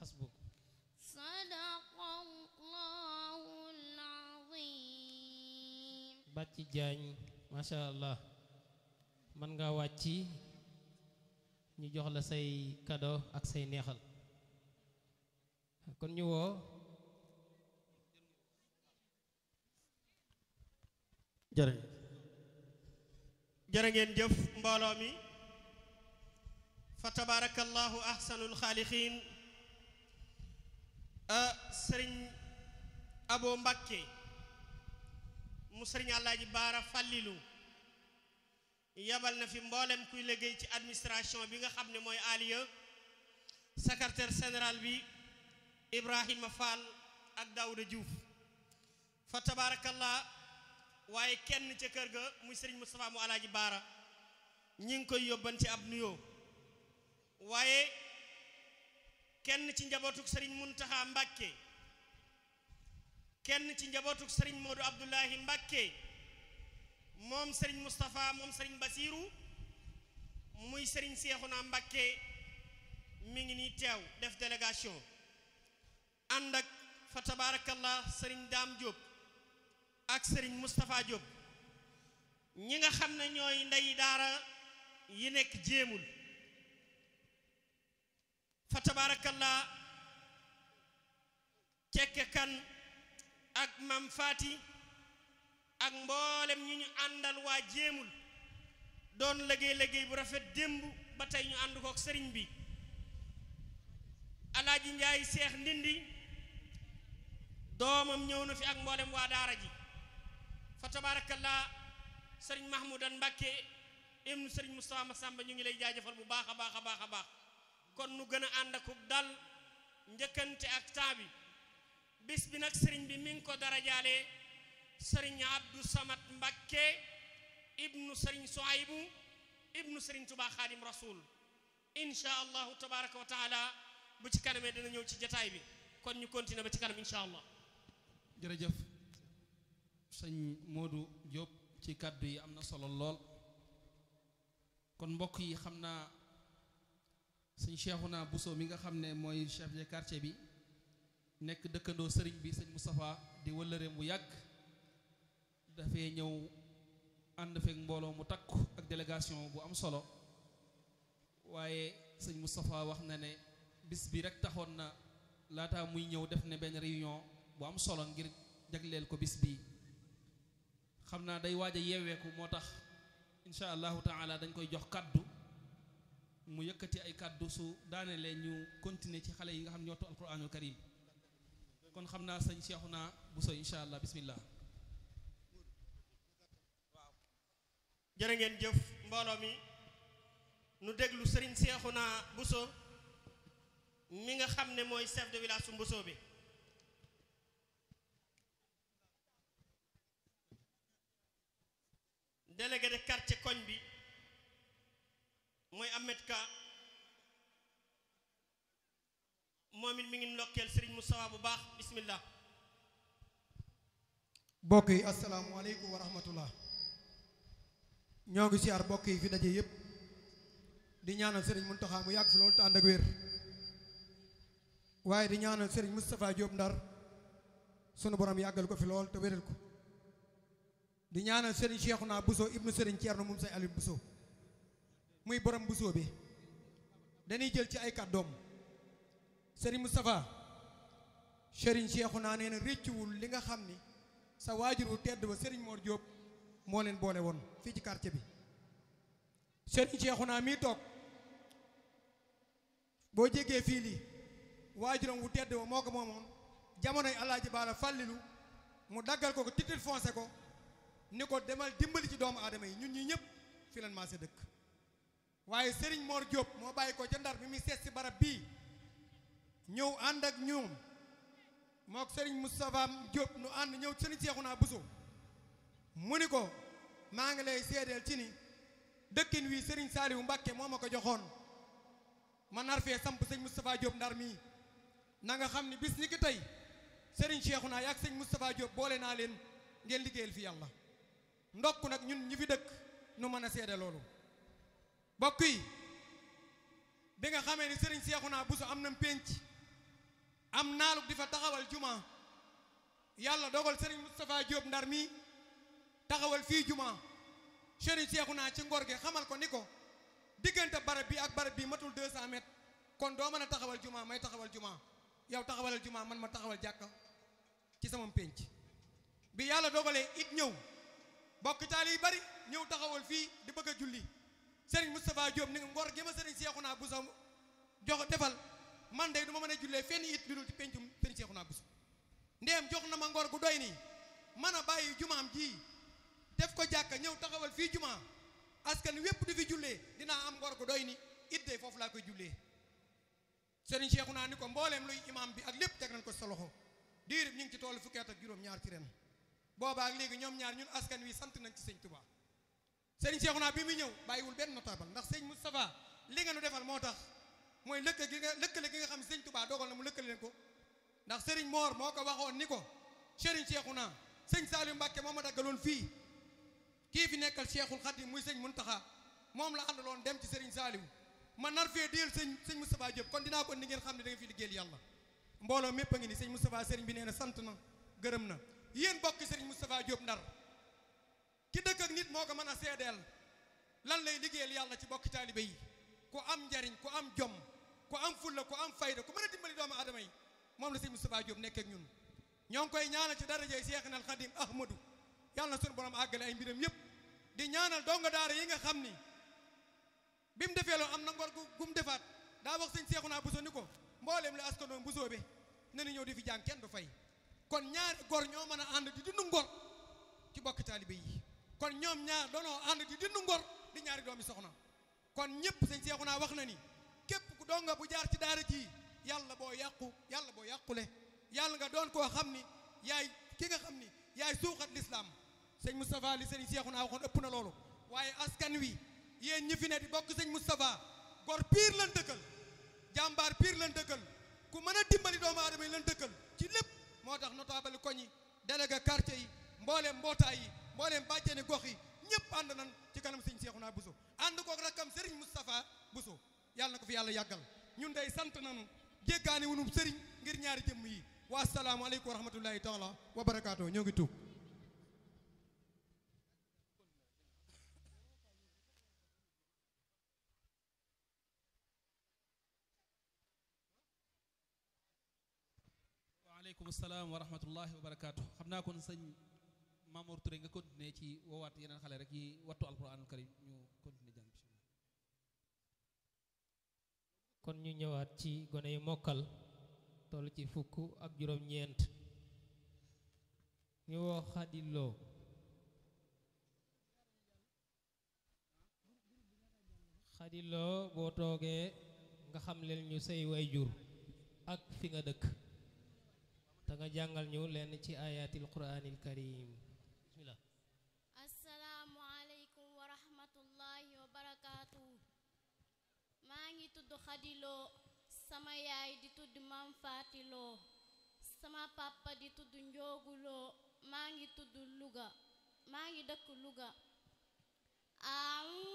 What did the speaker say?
xasbuk sadaqallahul azim bàcc jaañ macha allah mën nga wàcc ñu jox la say cadeau ak say neexal kon ñu woo jërë jërë ngeen jëf mbooloo mi fa tabarakallahu ahsanul xaalixiin sëriñ abo mbakke mu sëriñ àllaaji baara fàllilu yabal na fi mboolem kuy liggéey ci administration bi nga xam ne mooy aliya secrétaire général bi ibrahima fall ak daawuda diouf fa tabarakallah waaye kenn ca kër ga muy sëriñ Moustapha mu alaaji baara ñi ngi koy yóbbante ab nuyoo waaye kenn ci njabootuk sëriñ muntaxa mbàkke kenn ci njabootuk sëriñ moodu abdullahi mbàkke moom sëriñ Moustapha moom sëriñ basiiru muy sëriñ seexuna mbàkke mi ngi nii teew def délégation ànd ak fa tabaarakallah sëriñ daam Diop ak sëriñ Moustapha Diop ñi nga xam ne ñooy ndey daara yi nekk jéemul fa tabarakallah cekke kan ak mam faati ak mboolem ñi ñu àndal waa jéemul doon liggéey liggéey bu rafet démb ba tey ñu ànd kook sëriñ bi alaaji njaay seex ndindi doomam ñëw na fi ak mboolem waa daara ji fa tabarakallah sëriñ mahmoudan mbàkke ibnu sëriñ moustapha masamba ñu ngi lay jaajëfal bu baax a baax a baax a baax kon nu gën a ànd akub dal njëkkante ak temps bi bis bi nag sëriñ bi mi ngi ko darajaale sëriñ abdou samad mbàkke ibnu sëriñ soaybu ibnu sëriñ tubaa xaadim rasul insha allahu tabaraka wa taala bu ci kanamee dina ñëw ci jataay bi kon ñu continuer ba ci kanam insha allah jërëjëf sëñ Modou Diop ci kàddu yi am na solo lool kon mbokk yi xam naa sëñ Cheikhouna Bousso mi nga xam ne mooy chef de quartier bi nekk dëkkandoo sëriñ bi sëñ Moustapha di wëllëreem bu yàgg dafay ñëw ànd fekk mbooloo mu takku ak délégation bu am solo waaye sëñ Moustapha wax na ne bis bi rek taxoon na laata muy ñëw def ne benn réunion bu am solo ngir jagleel ko bis bii xam naa day waaj a yeeweeku moo tax insha allahu taala dañ koy jox kaddu mu yëkkati ay kaddu su daanelee ñu continuer ci xale yi nga xam ne ñoo to alquranul karim kon xam naa sëñ Cheikhouna Bousso insha allah bismillah jërë ngeen jëf mbooloo mi nu déglu sëriñ Seexuna Bousso mi nga xam ne mooy chef de village su Mbuso bi délégué de quartier koñ bi mooy Ahmed Ka moom it mi ngi ndokkeel sëriñ Moustapha bu baax bismillah mbokk yi asalaamaaleykum wa rahmatullah ñoo ngi siyaar mbokk yi fi daje yépp di ñaanal sëriñ Muntaxa mu yàgg fi loolu te ànd ak wér waaye di ñaanal sëriñ Moustapha Diop Ndar sunu borom yàggal ko fi lool te wéral ko di ñaanal sëriñ Cheikhouna Bousso ibnu sëriñ Thierno moom say Aliou Bousso muy borom Bousso bi dañuy jël ci ay kàddoom sëriñ Moustapha sëriñ Cheikhouna nee na réccuwul li nga xam ni sa waajur wu tedd ba sëriñ Mor Diop moo leen boole woon fii ci quartier bi sëriñ Cheikhouna mii toog boo jégee fii lii waajuram wu tedd ba moo ko moomoon jamonoy alaaji baala fàllilu mu daggal ko ko titre foncé ko ni ko demal dimbali ci doomu aadama yi ñun ñi ñëpp fi lan maase dëkk waaye Serigne Mor Diop moo bàyyi ko ca ndar bi muy seet si barab bii ñëw ànd ak ñoom mook Serigne Moustapha Diop nu ànd ñëw Serigne Cheikhouna Bousso mu ni ko maa ngi lay seedeel ci ni dëkkin wi Serigne Saliou Mbacké moo ma ko joxoon ma nar fee samp sëñ Moustapha Diop ndar mii na nga xam ni bis ni ki tey Serigne Cheikhouna yaag sëñ Moustapha Diop boole naa leen ngeen liggéeyal fi yàlla ndokk nag ñun ñi fi dëkk nu mën a seede loolu bokk yi bi nga xamee ni Serigne Cheikhouna Bousso am na pénc am naaluk di fa taxawal juma yàlla dogal Serigne Moustapha Diop ndar mi taxawal fii juma Serigne Cheikhouna ci ngor gi xamal ko ni ko diggante barab bi ak barab bi matul 200 mètres kon doo mën a taxawal juma may taxawal juma yow taxawalal juma man ma taxawal jàkka ci sama pénc bi yàlla dogalee it ñëw bokk taal yi bari ñëw taxawal fii di bëgg a julli Serigne Moustapha Diop ni nga ngor gi ma Serigne Cheikhouna bu sa jox defal man de du ma mën a jullee fenn it lu dul ci péncum Serigne Cheikhouna bu ndeem jox na ma ngor gu doy nii mën a bàyyi jumaam ji def ko jàkka ñëw taxawal fii jumaa askan wépp di fi jullee dinaa am ngor gu doy ni it de foofu laa koy jullee Serigne Cheikhouna ni ko mbooleem luy imam bi ak lépp teg nañ ko sa loxo diirib ñu ngi ci toolu fukki at ak juróom ñaar ci ren boobaa ak léegi ñoom ñaar ñun askan wi sant nañ ci sëñ Touba Serigne Cheikhouna bi muy ñëw bàyyiwul benn notable ndax sëñ Moustapha li nga nu defal moo tax mooy lëkk gi nga lëkkale gi nga xam ne sëñ Touba dogal na mu lëkkale leen ko ndax Serigne Mor moo ko waxoon ni ko Serigne Cheikhouna sëñ Saliou Mbacke moo ma daggaloon fii kii fi nekkal Cheikhul Khadim muy sëñ Muntaxa moom la àndaloon dem ci Serigne Saliou ma nar fee déel sëñ sëñ Moustapha Diop kon dinaa ko ni ngeen xam ne da nga fi liggéeyal yàlla mbooloo mépp a ngi ni sëñ Moustapha Serigne bi nee na sant na gërëm na yéen bokki Serigne Moustapha Diop ndar ki dëkk ak nit moo ko mën a seedeel lan lay liggéeyal yàlla ci bokki taalibe yi ku am njariñ ku am jom ku am fulla ku am fayda ku mën a dimbali doomu aadama yi moom la sëñ Moustapha Diop nekk ak ñun ñoo ngi koy ñaanal ci darajay Seexna al Xadim Ahmadou yàlla na sunu borom àggale ay mbiram yépp di ñaanal donga daara yi nga xam ni bi mu defee loolu am na ngor gu gu mu defaat daa wax sëñ Seexuna Buso ni ko mbooleem la askanoon Buso be na ñëw di fi jàng kenn du fay kon ñaari gor ñoo mën a ànd di dund ngor ci bokk taalibe yi kon ñoom ñaar doonoo ànd di dund ngor di ñaari doomi soxna kon ñëpp sëñ Seexuna wax na ni képp ku donga bu jaar ci daara ji yàlla boo yàqu yàlla boo yàqule yàlla nga doon koo xam ni yaay ki nga xam ni yaay suuxat lislaam sëñ Moustapha li sëñ Seexuna waxoon ëpp na loolu waaye askan wi yéen ñi fi ne di bokk sëñ Moustapha gor piir lan dëkkal jàmbaar piir lan dëkkal ku mën a dimbali doomu aadama yi lan dëkkal ci lépp moo tax notable koñ yi délégué quartier yi mbooleem mbootaay yi mbooleem bàjjeni gox yi ñëpp ànd nan ci kanam sëñ Seexuna Buso ànd kook rakkam sëriñ Moustapha Buso yàlla na ko fi yàlla yàggal ñun day sant nanu jéggaani wunum sëriñ ngir ñaari jëmm yi wa assalaamu aleykum wa rahmatullahi taala wa barakaatu ñoo ngi tuub waaleykum salaam wa rahmatullahi wa barakaatu xam naa kon sëñ Mamour Touré nga continuer ci woowaat yeneen xale rek yi wattu alquranul karim ñu continuer jàng bismillah kon ñu ñëwaat ci gone yu mokkal toll ci fukk ak juróom-ñeent ñu woo xadiloo xadiloo boo toogee nga xam leen ñu say way jur ak fi nga dëkk te nga jàngal ñu lenn ci ayatil quraanil karim bismillah assalaamu aleykum wa rahmatullahi wa barakaatu maa ngi tudd xadiloo sama yaay di tudd mam faatiloo sama papa di tudd njooguloo maa ngi tudd Louga maa ngi dëkk Louga a'uuzu